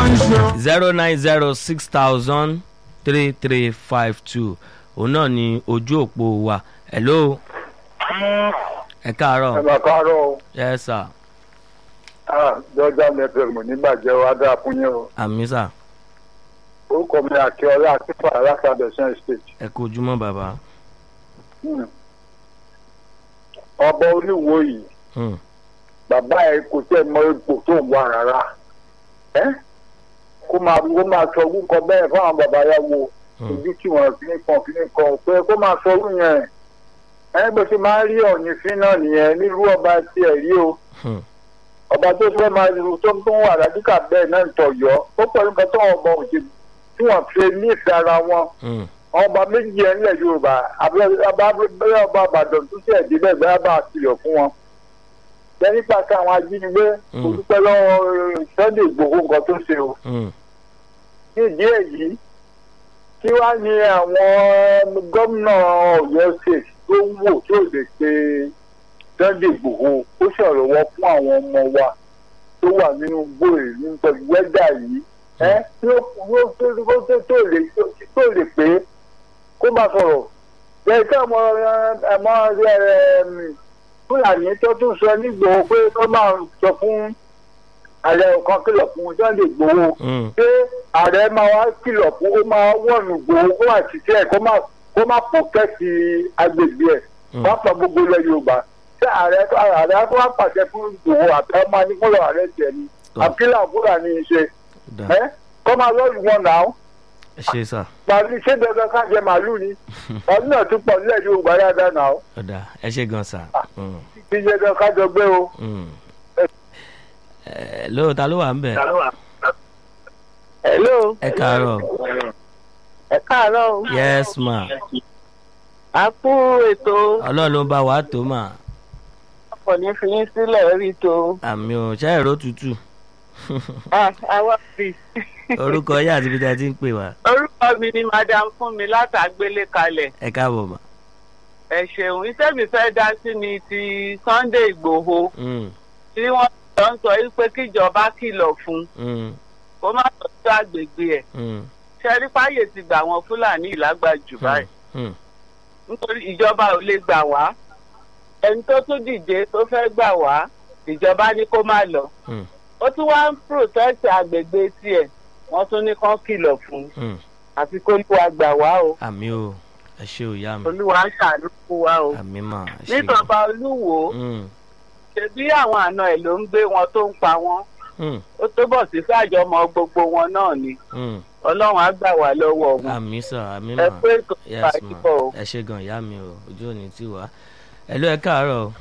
ń ṣe o. zero nine zero six thousand three three five two òun náà ni ojú òpó wa hello ẹ ẹ káàárọ̀ máa káàárọ̀ o yes sir Ah, jọjá network mo nígbàjẹ́ wa dáa fún yín o àmì sà orúkọ mi àkíọ́lá akífà alákàbẹ̀sán state ẹ kú ojúmọ́ bàbá Hmm. ọba olúwo yìí Hmm, bàbá ẹ kò tẹ́ mọ ipò tó ń wà rárá ẹ́ kó máa kó máa sọ orúkọ bẹ́ẹ̀ fáwọn bàbá yà wo hmm, ojú tí wọ́n fi ń kan fi ń kan pé kó máa sọ orú yẹn ẹ bó ṣe máa ń rí ọ̀yìn fín náà nìyẹn nílùú ọba tiẹ̀ rí o hmm, ọba tó fẹ́ máa lu tó tó ń wà rádíkà bẹ́ẹ̀ náà ń tọ̀yọ́ ó pẹ̀lú nǹkan tó ọmọ òṣèlú tí wọ́n fi nífẹ̀ẹ́ ara wọn hmm, àwọn ọba méjì yẹn nílẹ̀ yorùbá abẹ́rẹ́ ọba àbàdàn tó ṣe ẹ̀dínlẹ̀ bẹ́ẹ̀ bá a kìlọ̀ fún wọn. bẹ́ẹ̀ nípa sí àwọn ajínigbé Mm. kò dúpẹ́ lọ́wọ́ sunday igbòho nǹkan tó ṣe o. hmm, ní ìdí èyí kí wàá ní àwọn gómìnà ọ̀yọ́ state tó ń wò tó lè pe sunday igbòho ó ṣèrànwọ́ fún àwọn ọmọ wa tó wà nínú gbòòrè nípa wẹ́dà yìí ẹ́ tí ó tó tó tó lè tó lè pé kó máa sọ̀rọ̀ bẹ́ẹ̀ tí àwọn ẹ̀mọ́ fúlàní tó tún sọ nígbòho pé kó máa sọ fún ààrẹ kan kìlọ̀ fún sunday igbòho hmm, pé ààrẹ máa wá kìlọ̀ fún ó máa wọ̀nù gbòó kó máa ṣiṣẹ́ ẹ̀ kó máa kó máa pọ̀kẹ́tì agbègbè ẹ̀ Mm. wọ́n pa gbogbo ilẹ̀ yorùbá ṣé ààrẹ ààrẹ tó wá pàṣẹ fún gbòó àtàwọn máa ní kúlọ̀ ààrẹ tiẹ̀ ni Tọ́. àkílà fúlàní ṣe dà ẹ́ kó máa lọ́ọ̀lù wọn náà ẹ ṣe sà pàlú ṣé dandan ká jẹ màálù ni ọdún náà tún pọ̀ nílẹ̀ yorùbá dáadáa náà ọ̀dà ẹ ṣe gan sà Hmm, kí jẹ́ dandan ká jọ gbé o. hmm. ẹ lóò ta ló wà ń bẹ̀ hello ẹ káàárọ̀ ẹ káàárọ̀ o yes ma a kú ètò ọlọ́run ló ń bá wa tó mà ọkọ̀ ní fi yín sílẹ̀ rí tó àmì ò ṣe èrò tútù Ah, àwa fi orúkọ yín àti ibi tí a ti ń pè wá orúkọ mi ni madam fún mi látàgbélé kalẹ̀ ẹ káàbọ̀ mà ẹ ṣeun iṣẹ́ mi fẹ́ dá sí ni ti sunday igbòho Hmm, tí wọ́n jọ ń sọ wípé kíjọba kìlọ̀ fún hmm, kó má tọ́jú àgbègbè ẹ̀ hmm, ṣẹ́rí fáyè ti gbà wọn fúlàní ìlágbàjù báyìí hmm, nítorí ìjọba ò lè gbà wá ẹni tó tún dìde tó fẹ́ gbà wá ìjọba ní kó má lọ hmm, ó tún wá ń protect àgbègbè tiẹ̀ wọ́n tún ní kán kìlọ̀ fún un hmm. àfi kó olúwa gbà wá o àmì ò ẹ ṣe ò yá mi olúwa ń ṣàánú fún wa o àmì mà ẹ ṣe gan. níjọba olúwo Hmm, ṣebí àwọn àna ẹ̀ ló ń gbé wọn tó ń pa wọn hmm, ó tó bọ̀ sí fàjọmọ gbogbo wọn náà ni hmm. ọlọ́run á gbà wá lọ́wọ́ wọn àmì sà àmì ẹ mà pé kò yes bá ma yíbọ̀ o ẹ ṣe gan ìyá mi o ojú ò ní tì wá ẹ ló ẹ káàárọ̀ o.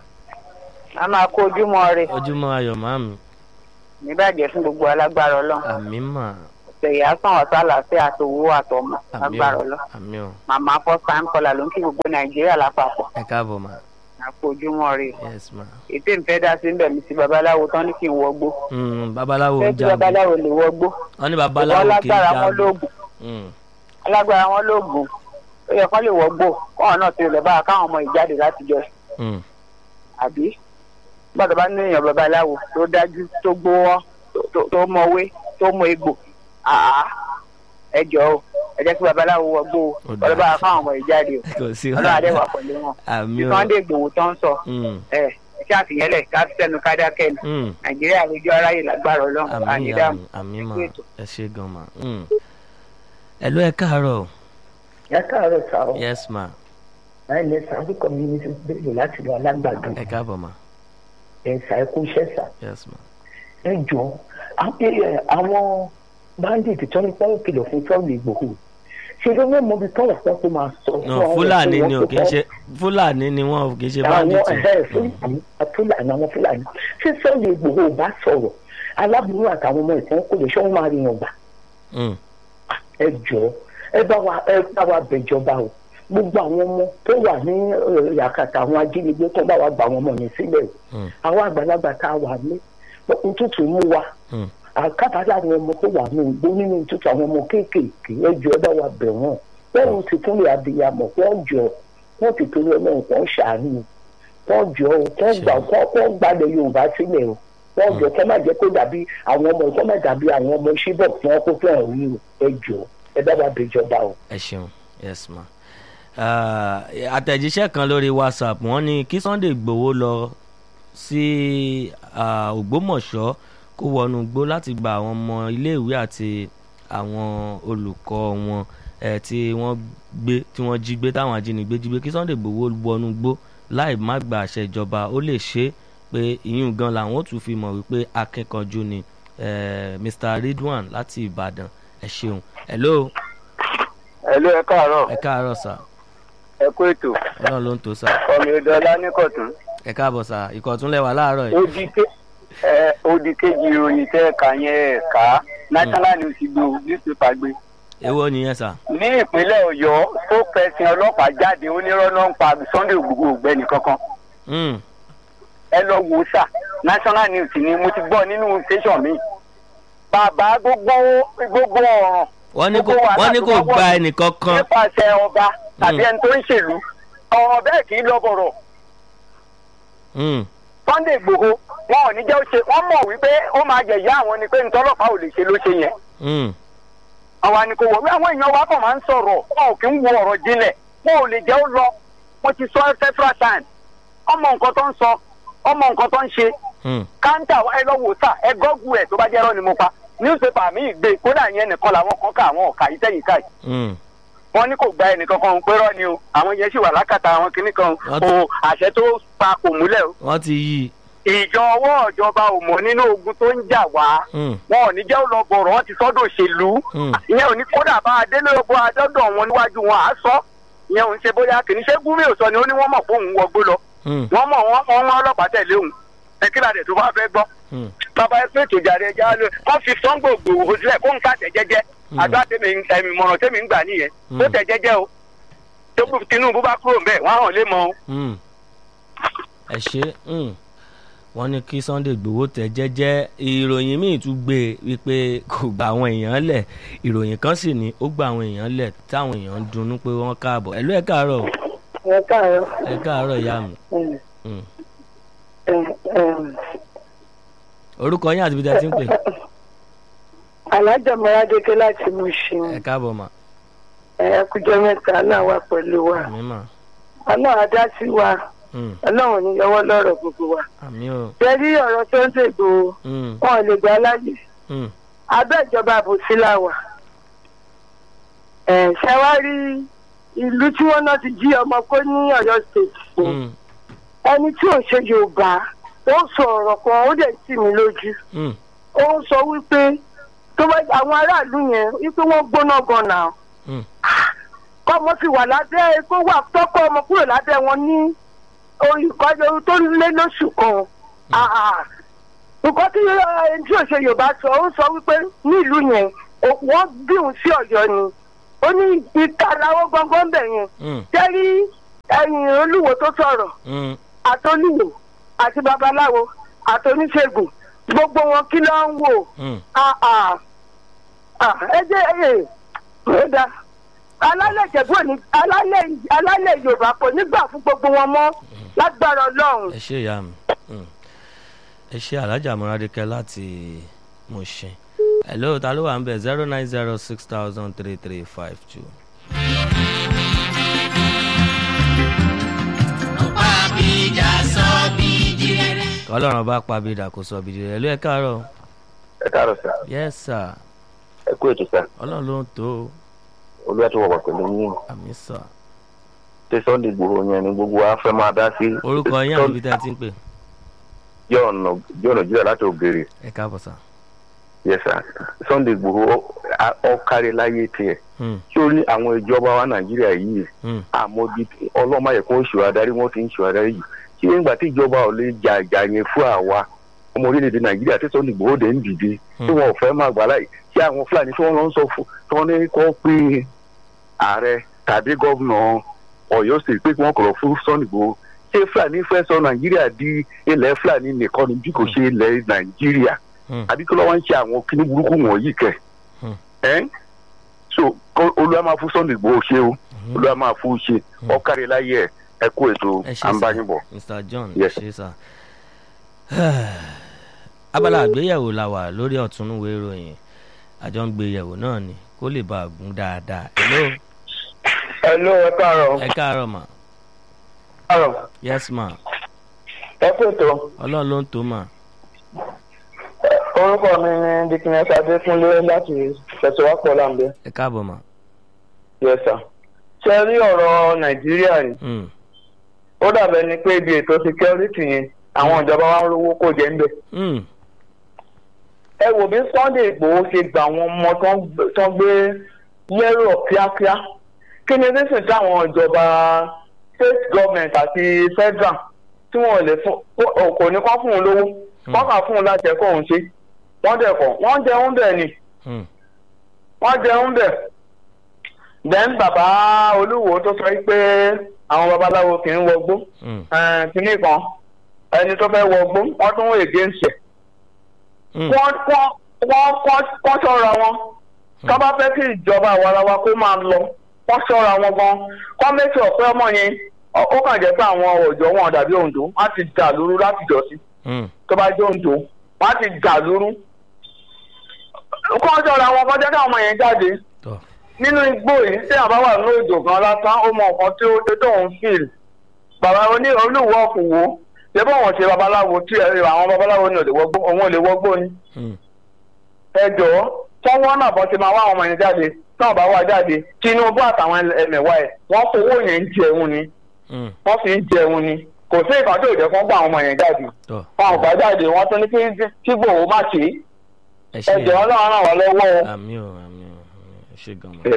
a máa kó ojúmọ́ rẹ̀ ojúmọ́ ayọ̀ máa mi níbàjẹ́ fún gbogbo alágbára ọlọ́run àmì mà ṣèyí sàn ọ̀tá àlàáfíà àtòwò àtọmọ àmì agbára ò ọlọ́run àmì ò màmá first time caller ló ń kí gbogbo nàìjíríà lápapọ̀ ẹ káàbọ̀ mà àpò ojúmọ́ rẹ̀ yes ma. ètò ìfẹ́ dá sí níbẹ̀ mi sí babaláwo tán ní kí n wọgbó Hmm, babaláwo fẹ́ ń kí jagun babaláwo lè wọgbó wọ́n ní ìwọ babaláwo kì í alágbára wọn jagun lóògùn Hmm, alágbára wọn lóògùn ó yẹ kán lè wọgbó kọ́ọ̀n náà ti lè bá káwọn ọmọ ìjáde láti jọ hmm, àbí gbọ́dọ̀ bá ní èèyàn babaláwo tó dájú tó gbówọ́ tó- tó- tó mọwé tó mọ egbò àá ẹ jọ o ẹ jẹ́ kí babaláwo wọgbó o Ó dáa. ọlọ́ bá káwọn ọmọ ìjáde o kò sí ọlọ́run adé wà pẹ̀lú wọn àmì bí ò sunday igbòho tó ń sọ Hmm, ẹ ẹ ṣe àfihànlẹ̀ ká fi sẹ́nu ká dákẹ́ ni hmm, nàìjíríà lójú aráyè lágbára ọlọ́run àmì ànídàmú àmì àmì mà Ètò. ẹ ṣe gan mà. Hmm. ẹ ló ẹ káàárọ̀ o. ẹ káàárọ̀ sá o yes ma láì lẹ sá fún community bẹ́ẹ̀ láti lọ alágbàdo ẹ káàbọ̀ mà ẹ sá ẹ kú iṣẹ́ sá yes ma. ẹ jọ àwọn- ẹ, àwọn bandit tó ní pọ́n kìlọ̀ fún sọ́ọ̀lù ìgbòho ṣe ló mọ̀ mọ́bi tọ́wọ̀ pọ́n tó máa sọ no fúlàní ni o kì í ṣe fúlàní ni wọn ò kì í ṣe àwọn bandit. ẹ̀ fúlàní fúlàní àwọn fúlàní ṣé sọ́ọ̀lù ìgbòho ò bá sọ̀rọ̀ aláburú àtàwọn ọmọ ìtàn kò lè ṣọ́ wọn máa rìnyàn gbà Hmm, ẹ jọ ẹ bá wa ẹ bá wa bẹjọba o gbogbo àwọn ọmọ tó wà ní ẹ, yàkàtà àwọn ajínigbé tó bá wa gbà wọn ọmọ yẹn sílẹ̀ o hmm, àwọn àgbàlagbà tá a wà ní ntútù mú wa hmm. àkàtà àwọn ọmọ tó wà ní ìgbó nínú ntútù àwọn ọmọ kéékèèké ẹ jọ ẹ bá wa bẹ̀ wọ́n wọ́n ti tún lè abiyamọ wọ́n jọ wọ́n ti torí ọlọ́run kan ṣàánú wọ́n jọ wọ́n gbà wọ́n gbàdé yorùbá sílẹ̀ o wọ́n jọ kẹ́ má jẹ́ kó dàbí àwọn ọmọ kọ́ má dàbí àwọn ọmọ ṣíbọ̀ tí wọ́n kó fún ẹ̀rù yìí ẹ jọ ẹ bá wa bèjọba o. ẹ ṣeun yes ma Ah, àtẹ̀jíṣẹ́ kan lórí whatsapp wọ́n ní kí sunday igbòho lọ sí ah, ògbómọ̀ṣọ́ kó wọnú gbó láti gba àwọn ọmọ iléèwé àti àwọn olùkọ́ wọn eh, tí wọ́n gbé tí wọ́n jí gbé táwọn ajínigbé jí gbé kí sunday igbòho wọnú gbó láì má gba àṣẹ ìjọba ó lè ṣe é pé ìyún gan làwọn ó tún fi mọ̀ wípé akẹ́kọ̀ọ́jú ni eh, mr ridwan láti ìbàdàn ẹ ṣeun hello ẹ̀lú ẹ káàárọ̀ ẹ káàárọ̀ sà ẹ kú ètò ọlọ́run ló ń tó sà ọmọ ìdọ́lá nìkọ̀tún. ẹ káàbọ̀ sà ìkọ̀túnlẹ̀ wà láàárọ̀ yìí. odi ke ẹ odi kejì ìròyìn tẹ ẹka yẹn ẹka national news gbé o newspaper gbé. èwo nìyẹn sà. ní ìpínlẹ̀ ọ̀yọ́ tó fẹsẹ̀ ọlọ́pàá jáde onírọ́nà ń pa sunday ògbógbò ògbẹ́ni kankan Mm, ẹ lọ wò ó sà national news ni mo ti gbọ́ nínú station mi. bàbá gbogbo gbogbo ọ̀ràn wọ́n ní kò Gbogbo wàhálà wọ́n ní tó kò bá wọ̀ gba ní- ẹnìkan kan. nípasẹ̀ ọba tàbí Mm. ẹni tó ń ṣèlú ọ̀rọ̀ bẹ́ẹ̀ kì í lọ bọ̀rọ̀ Mm, sunday igbòho wọn ò ní jẹ́ ó ṣe wọ́n mọ̀ wípé ó máa jẹ̀yà àwọn ni pé ntọ́lọ́pàá ò lè ṣe ló ṣe yẹn mm, àwọn àníkò wọ̀ wí àwọn èèyàn wa kàn máa ń sọ̀rọ̀ wọn ò kí ń wo ọ̀rọ̀ jinlẹ̀ wọn ò lè jẹ́ ó lọ wọn ti sọ several times ọmọ nǹkan tó ń sọ ọmọ nǹkan tó ń ṣe mm, káńtà ẹ lọ wò sà ẹ gọ́gù ẹ̀ tó bá jẹ́ ẹ̀rọ ni mo pa newspaper mi gbé kódà yẹn nìkan làwọn kan ká àwọn ọ̀ka ìtẹ̀yìn ká yìí mm. wọn ní kò gba ẹnìkan kan pé rọ́ ni o àwọn yẹn sì wà lákàtà àwọn kinní kan Wọ́n ti- o àṣẹ tó pa kò múlẹ̀ o wọ́n ti yí i. ìjọ ọwọ́ ìjọba ò mọ̀ nínú ogun tó ń jà wá Mm, wọn ò ní jẹ́ ó lọ bọ̀rọ̀ wọn ti sọ́dọ̀ òṣèlú mm, ìyẹn ò ní kódà bá adélé ogun adọ́dọ̀ wọn níwájú wọn à á sọ ìyẹn ò ń ṣe bóyá kì í ṣe gúnmí ò sọ ni ó ní wọ́n mọ̀ pé òun wọgbó lọ mm, wọ́n mọ̀ wọ́n wọ́n wọ́n ọlọ́pàá tẹ̀lé òun ẹ kí ládẹ̀ tó bá fẹ́ gbọ́ mm. bàbá ẹ pé ètò ìjàre ẹja ló kọ́ fi sọ́ngbò gbòòrò sílẹ̀ kó ń kàtẹ́ jẹ́jẹ́ Mm. àdó àtẹ̀mí ẹ̀mí mọ̀ràn tẹ̀mí ń gbà nìyẹn Mm. ó tẹ̀ jẹ́jẹ́ o tó bú- tinubu bá kúrò ń bẹ̀ wọ́n á hàn lé mọ́ o. Mm. ẹ ṣe mm. wọ́n ní kí sunday gbowó tẹ̀ jẹ́jẹ́ ìròyìn míì tún gbé e wípé kò gba àwọn èèyàn lẹ̀ ìròyìn kan sì ní ó gba àwọn èèyàn lẹ̀ táwọn èèyàn ń dunnú pé wọ́n káàbọ̀ ẹ̀lú ẹ̀ káàárọ̀ o, ẹ káàárọ̀ ẹ̀ káàárọ̀ ìyá mi. Mm. orúkọ yín àti ibi tí a ti ń pè alájà mọ́rádéké láti mú ṣeun ẹ̀ káàbọ̀ mà ẹ̀ẹ́kújọ́ mẹ́ta náà wà pẹ̀lú wa àmì mà ọlọ́run adá sí wa Mm, ọlọ́run ní yọwọ́ lọ́rọ̀ gbogbo wa. àmì o jẹ́rí ọ̀rọ̀ tó ń ṣègbò Mm, wọn ò lè gbà láyè mm, abẹ́ ìjọba àbòsí la wà. ẹ̀ ṣàwárí ìlú tí wọ́n náà ti jí ọmọ kó ní ọ̀yọ́ state mm, ẹni tí ò ṣe yorùbá ó sọ ọ̀rọ̀ kan ó dẹ̀ tì mí lójú mm, ó sọ wípé tó bá àwọn aráàlú yẹn wípé wọ́n gbóná gan náà mm, kọ́mọ fi wà lábẹ́ kó wà tọ́kọ ọmọ kúrò lábẹ́ wọn ní ìkọ́jọ tó lé lóṣù kan. Ah, ah. nǹkan tí ẹni tí òṣè yorùbá sọ ó sọ wípé nílùú yẹn ó- wọ́n bí òun sí ọ̀yọ́ ni ó ní ìta làwọn gbọ̀ngàn bẹ̀ yẹn mm, jẹ́rí ẹ̀yìn olúwo tó sọ̀rọ̀ mm. àtolúwo àti babaláwo àtoníṣègùn gbogbo wọn kí ló ń wò Mm. Ah, ah. Ah, ẹ jẹ́ ẹ ẹ dá alálẹ̀ ìjẹ̀bú òní alálẹ̀ alálẹ̀ yorùbá kò ní gbà fún gbogbo wọn mọ́ lágbára ọlọ́run. ẹ ṣe ìyá mi Mm. ẹ ṣe alájà múradékẹ láti Mushin hello ta ló wà ń bẹ zero nine zero six thousand three three five two. kọlọ́run bá pa bídà kó sọ bídì rẹ̀ ló ẹ káàárọ̀ ẹ káàárọ̀ sá yes sir ẹ kú ètò sá ọlọ́run ló ń tó o. olúwa tó wọ̀pọ̀ pẹ̀lú yín àmì sà tí sunday gbòòrò yẹn ni gbogbo wa fẹ́ máa dá sí. orúkọ yín àti ibi tí a ti ń pè jọ̀ọ̀nà jọ̀ọ̀nà jíjà láti ògèrè ẹ káàbọ̀ sà. yes sir sunday gbòòrò ọ kárí láyé tiẹ̀ Mm, tí ó ní àwọn ìjọba wa nàìjíríà yìí mm, àmọ́bí ọlọ́mọ yẹ kó ṣù adarí wọn ti ń ṣù adarí yìí tí nígbà tí ìjọba ò lè jà ìjà yẹn fún àwa ọmọ orílẹ̀-èdè nàìjíríà tí sunday gbòòrò dé ń dìde tí wọn ò fẹ́ máa gbà láyè tí àwọn fúlàní tí wọ́n lọ ń sọ fún tí wọ́n ní kó pé ààrẹ tàbí gómìnà ọ̀yọ́ sì pé kí wọ́n kọ̀rọ̀ fún sunday gbòòrò ṣé fúlàní fẹ́ sọ nàìjíríà di ilẹ̀ fúlàní nìkan ni bí kò ṣe ilẹ̀ nàìjíríà mm, àbí kí ló wá ń ṣe àwọn kíní burúkú wọ̀nyí kẹ̀ Hmm. ẹ́ so kó- olúwa máa fún sunday gbòòrò ṣe o mhm. olúwa máa fún un ṣe ọkàrí láyé ẹ ẹ kú ètò ẹ ṣe sà àǹbáyìnbọ. mr john ẹ Yes, ṣe sà abala àgbéyẹ̀wò la wà lórí ọ̀túnúwé ìròyìn àjọ ń gbé yẹ̀wò náà ni kó lè bá a gún dáadáa hello hello ẹ káàárọ̀ ẹ káàárọ̀ mà káàárọ̀ yes ma ẹ kú ètò ọlọ́run ló ń tó mà orúkọ mi ni dikines adékúnlé láti fẹsẹ̀wápọ̀ làǹbẹ̀ ẹ káàbọ̀ mà yes sir ṣe rí ọ̀rọ̀ nàìjíríà yìí Mm, ó dàbẹ̀ ni pé ibi ètò security yẹn àwọn ìjọba wa ń rówó kó jẹ ń bẹ̀. mm, ẹ wò bí sunday igbòho ṣe gba àwọn ọmọ tó ń gbé- tó ń gbé lẹ́rọ̀ kíákíá kí ni nísìn táwọn ìjọba state government àti federal tí wọn ò lè fún kò- kò ní kọ́ fún un lówó wọ́n kà fún un láti ẹ̀kọ́ òun ṣe wọ́n dẹ̀ kọ́ wọ́n jẹun bẹ̀ ni mm, wọ́n jẹun bẹ̀ then bàbá olúwo tó sọ pé àwọn babaláwo kì í wọgbó mm, kínní kan ẹni tó fẹ́ wọgbó wọ́n tún wọ against ẹ̀ mm, wọ́n wọ́n wọ́n wọ́n- wọ́n ṣọ́ra wọn tó bá fẹ́ kí ìjọba àwarawa kó máa lọ wọ́n ṣọ́ra wọn gan kọ́ méjì ọ̀pẹ́ ọmọ yẹn ó- ó kàn jẹ́ pé àwọn ọ̀jọ́ wọn dàbí Oǹdó wọ́n á ti dà lóru láti jọ sí mm, tó bá jẹ́ Oǹdó wọ́n á ti dà lóru kọ́ ṣọ́ra wọn kọjá káwọn ọmọ yẹn jáde tọ́ nínú igbó yìí tí àbá wà nínú ìjò kan lásán ó mọ nǹkan tí ó tó tóun fíìl bàbá oní olúwo ọkùnwó ṣé bọ́ wọn ṣe babaláwo tí ẹ àwọn babaláwo ní òde wọgbó òun ò lè wọgbó ni mm, ẹ jọ̀ọ́ tọ́wọ́ náà bọ́ ti máa wá àwọn ọmọ yẹn jáde táwọn bá wá jáde Tinubu àtàwọn ẹmẹ̀wá ẹ̀ wọ́n fowó yẹn ń jẹun ni mm, wọ́n fi ń jẹun ni kò sí ìkan tó jẹ́ kán gbà àwọn ọmọ yẹn jáde tọ́ wọn ò gbà jáde wọ́n tún ní kí kí Ìgbòho má ṣe ẹ é ṣe ẹ jọ̀ọ́ náà ràn wá lọ́wọ́ o. àmì ò àmì ò ẹ ṣe gan mọ́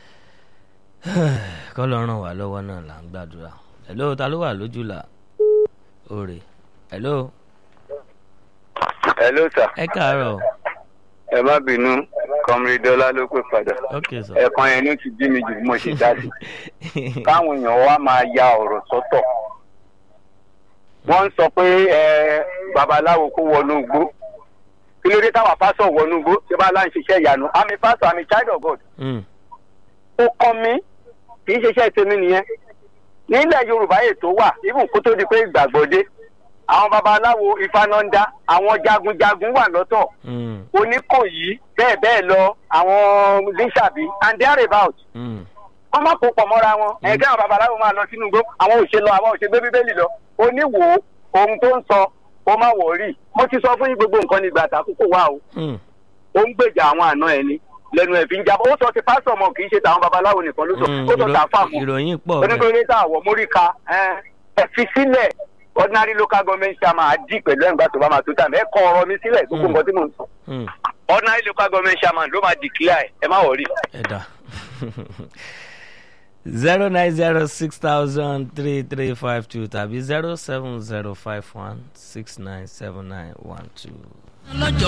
kọ́ lọ ràn wá lọ́wọ́ náà là ń gbàdúrà hello ta ló wà lójú là òrè hello hello sir ẹ káàárọ̀ ẹ má bínú kọmírídọ́lá ló pè padà ok sir ẹ̀kan yẹn ló ti bí mi jù bí mo ṣe dá sí káwọn èèyàn wa máa ya ọ̀rọ̀ sọ́tọ̀ wọ́n ń sọ pé ẹ babaláwo kó wọnú igbó kí ló dé táwọn pásọ̀ wọnú igbó ṣé bá láń ṣiṣẹ́ ìyanu àmì pásọ̀ àmì child of God Mm, ó kọ́ mi kì í ṣiṣẹ́ tèmi nìyẹn nílẹ̀ yorùbá ètò wà ibùn kó tó di pé ìgbàgbọ́ dé àwọn babaláwo ìfanọ́ndá àwọn jagunjagun wà lọ́tọ̀ mm, oníkòyí bẹ́ẹ̀ bẹ́ẹ̀ lọ àwọn bíṣàbí and there about mm, wọ́n má kó pọ̀ mọ́ra wọn ẹ̀gẹ́ àwọn babaláwo máa lọ sínú igbó àwọn òṣè lọ àwọn òṣè gbé bíbélì lọ oníwò ohun tó ń sọ ó má wọ̀ rí mo ti sọ fún yín gbogbo nǹkan nígbà àtàkùkọ wà o mm, ó ń gbèjà àwọn àna ẹ̀ ni lẹ́nu ẹ̀ fi ń jábọ̀ ó sọ ti pásítọ̀ mọ̀ kì í ṣe tàwọn babaláwo nìkan ló sọ mm, ó sọ ìró- tàfà mọ́ ìròyìn pọ̀ bẹ́ẹ̀ onítorí tá àwọ̀ móríka ẹ fi sílẹ̀ ordinary local government chairman á dì pẹ̀lú ẹ̀ǹgbà tó bá máa tó tà mí ẹ kọ ọ̀rọ̀ mi sílẹ̀ gbogbo nǹkan tí mò ń sọ Mm, ordinary local government chairman ló máa declare ẹ má wọrí. ẹ dà zero nine zero six thousand three three five two tàbí zero seven zero five one six nine seven nine one two.